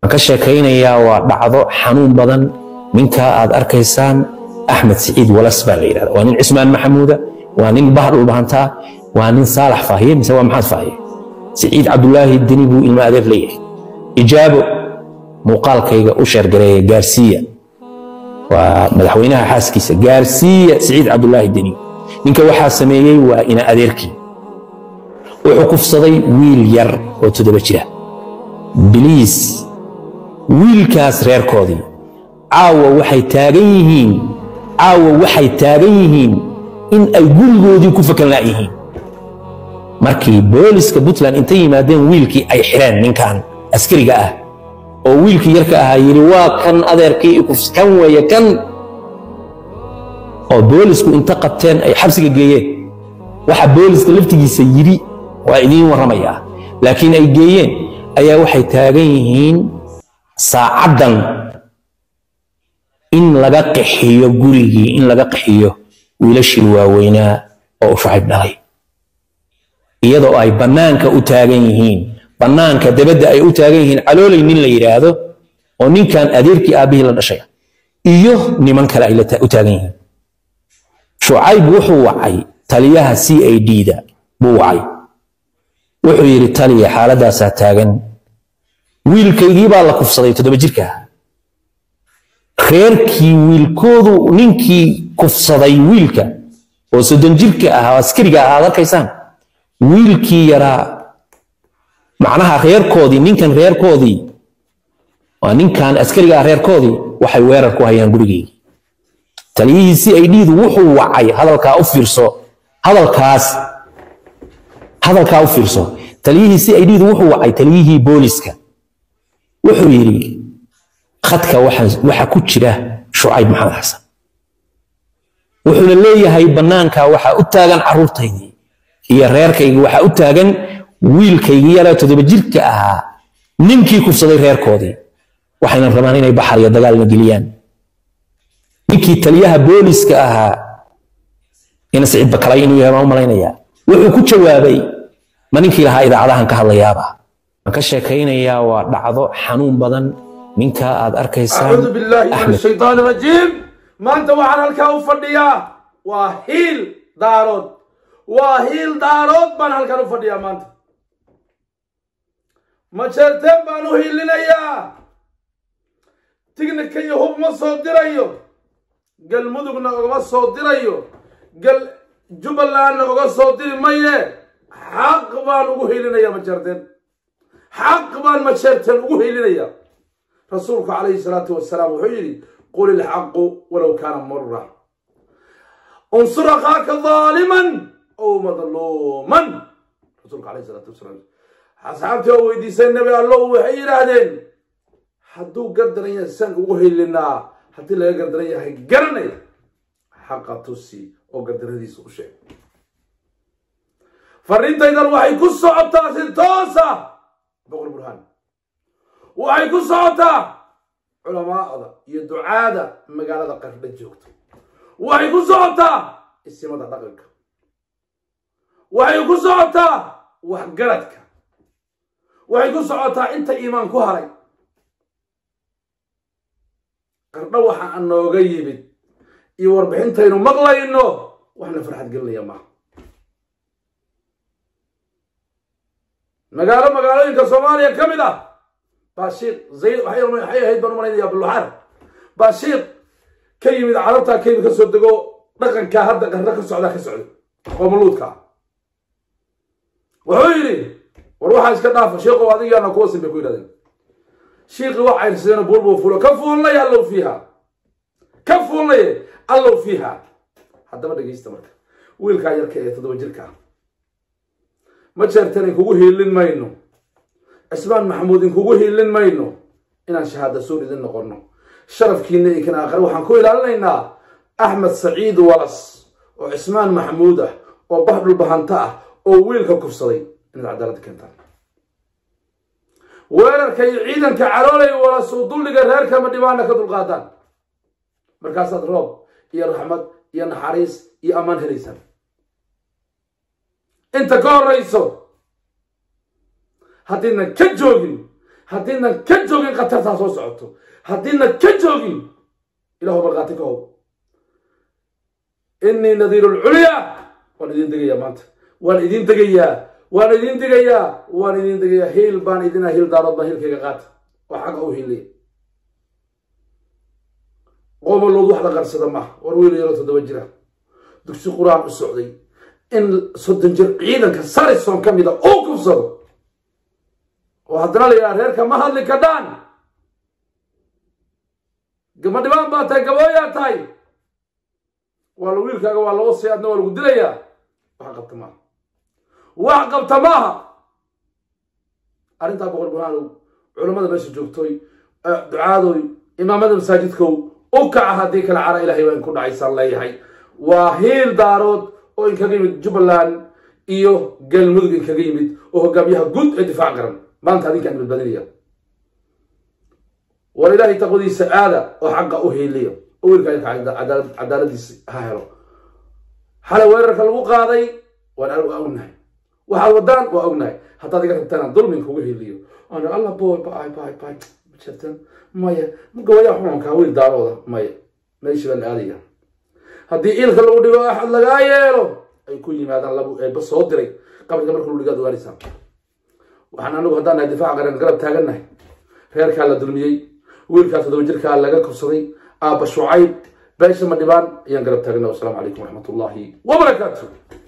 waxaan ka sheekaynayaa waa dhacdo xanuun badan ninkaa aad arkaysaan axmed siciid walas baa la yidhahda waa nin cismaan maxamuuda waa nin bahar dhulbahantaa waa nin saalax faahiye mise waa maxaad faahiye siciid cabdulaahi deni buu ilmo adeer leeyahay ijaabo muuqaalkayga u sheergareeya gaarsiiya waa madaxweynaha xaaskiisa gaarsiiya siciid cabdulaahi deni ninka waxaa sameeyey waa ina adeerkii wuxuu kufsaday wiil yar oo toddoba jira biliis wiilkaas reerkoodii caawa waxay taagan yihiin caawa waxay taagan yihiin in ay gurigoodii ku fakan la'yihiin markii booliska puntland intay yimaadeen wiilkii ay xidheen ninkan askariga ah oo wiilkii yarka ahaa yidhi waa kan adeerkii kan weeye kan oo boolisku inta qabteen ay xabsiga geeyeen waxa booliska laftigiisa yidhi waa idiin warramayaa laakiin ay geeyeen ayaa waxay taagan yihiin saacaddan in laga qaxiyo gurigii in laga qaxiyo wiilashii waaweynaa oo u shacib dhalay iyadoo ay bannaanka u taagan yihiin bannaanka dabadda ay u taagan yihiin caloolay nin la yidhaahdo oo ninkan adeerkii aabbihii la dhashay iyo niman kale ay u taagan yihiin shucayb wuxuu wacay taliyaha c a d-da buu wacay wuxuu yidhi taliya xaaladaasaa taagan wiilkaygii baa la kufsaday toddoba jirka reerkii wiilkoodu ninkii kufsaday wiilka oo soddon jirka ah oo askariga ah aad arkaysaan wiilkii yaraa macnaha reerkoodii ninkan reerkoodii waa ninkan askariga ah reerkoodii waxay weerar ku hayaan gurigeygii taliyihii c i d-du wuxuu wacay hadalkaa u fiirso hadalkaas hadalkaa u fiirso taliyihii c i d-du wuxuu wacay taliyihii booliska wuxuu yidhi khadka waxa ku jira shucayb maxamed xasan wuxuuna leeyahay bannaanka waxaa u taagan carruurtaydii iyo reerkaygii waxaa u taagan wiilkaygii yaraa toddoba jirka ahaa ninkii kufsaday reerkoodii waxayna rabaan inay baxar iyo dagaalna geliyaan ninkii taliyaha booliska ahaa ina siciid bakalay inuu yahay baan u malaynayaa wuxuu ku jawaabay ma ninkii lahaa idaacadahan ka hadlayaaba waan ka sheekaynayaa waa dhacdo xanuun badan ninkaa aad arkaysaan أعوذ بالله من الشيطان الرجيم ما أنت وعلى الكاو فرديا وهيل دارود وهيل دارود بان هالكاو فرديا ما أنت ما شرتم بانو هيلنا يا تيجي كي هو ما صدر أيو قال مدقنا ما صدر أيو قال جبلان ما صدر ما يه حق بانو هيلنا يا ما شرتم حق بان ما شرتم هيلنا يا رسولك عليه الصلاة والسلام وحيري قل الحق ولو كان مرة انصر أخاك ظالما أو مظلوما رسولك عليه الصلاة والسلام أصحابتي ويدي سن النبي الله وحير هذين حدو قدر ينسان وهي لنا حتى لا قدر يقرني حق تسي أو قدر هذه سوشي فرنت إذا الوحي كسو عبتا سنتوسا بقول برهان waxay ku socotaa culamaada iyo ducaada magaalada qardha joogto waxay ku socotaa isimada dhaqanka waxay ku socotaa waxgaradka waxay ku socotaa inta iimaan ku haray qardho waxa aan nooga yimid iyo warbixintaynu maqlayno waxna farxad gelinaya maaha magaalo magaalooyinka soomaaliya ka mid ah baashiiq zayd waxay ahayd baan u malaynayaa buluxaar baashiiq ka yimid carabtaa ka yimid ka soo dego dhaqankaa hadda qarno ka socdaa ka socday oo maluudka wuxuu yidhi war waxaa iska dhaafa shiiqow adigaana kuwa sin bay ku yidhahdeen shiiqi waa cayrsadeen buur buu fuulo ka fuulnay allow fiiha ka fuulnay allow fiiha haddaba dhegaysta marka wiilkaa yarka ee toddoba jirka ma jeertan kugu hiilin mayno cismaan maxamuud inkugu hiilin mayno inaan shahaada suur idin noqonno sharafkiina iyo kan aakhire waxaan ku ilaalinaynaa axmed saciid walas oo cismaan maxamuud ah oo bah dhulbahanto ah oo wiilka kufsaday inaad cadaalad keentaan weerarka iyo ciidanka caroolay walas uu dulliga reerkama dhibaana ka dulqaadaan markaasaad roob iyo raxmad iyo naxariis iyo ammaan helaysaan inta ka horayso haddiidnan ka joogin haddiidnan ka joogin khatartaa soo socoto haddiidnan ka joogin ilahu markhaati ka how inii nadiiru lculyaa waan idin degayaa maanta waan idin degayaa waan idin degayaa waan idin degayaa hiil baan idina hiil daarood baan hiilkayga qaata oo xaqa u hiilaya qoomalood wax la qarsada maaha war wiil yaroo toddoba jira dugsi qur-aan u socday in soddon jir ciidanka sarison ka mida uu kufsado oo haddana la yidhaha reerka ma hadli kadhaan gabadhibaan baa tahay gabooyaa tahay waa la wiilkaaga waa loo sii adna waa lagu dilayaa wax qabta maaha wax qabta maaha arrintaa boqor burhaanow culammada meesha joogtoy ducaadoy imaamada masaajidkow u kaca haddii kale cara ilahay waa in ku dhacaysaan leeyahay waa hiil daarood oo inkaga yimid jubbaland iyo galmudug inkaga yimid oo hogaamiyaha guud ee difaac garan maanta adinkaan badbaadinaya war ilaahay taqwadiisa aada oo xaqa u hiiliya oo wiilkaa cadaaladiisa ha helo xalay weerarka lagu qaaday waan waa ognahay waxaad wadaan waa ognahay haddaad iga rabtaan dulmin kugu hiiliyo ana alla boy bay bay bay jirtan maya gabayaa xumankaa wiil daarooda maya meeshii baan aadaya haddii iilka lagu dhigo axad lagaa yeelo ay ku yimaadaan labu eeba soo diray qabriga marka lagu dhigaad ogaanaysaa waxaan anagu haddaan nahay difaac qaran garab taagannahay reerkaa la dulmiyey wiilkaa toddoba jirkaa laga kursaday aabba shucayb beesha ma dhibaan ayaan garab taagana wasalaamu calaykum waraxmat ullaahi wabarakaatu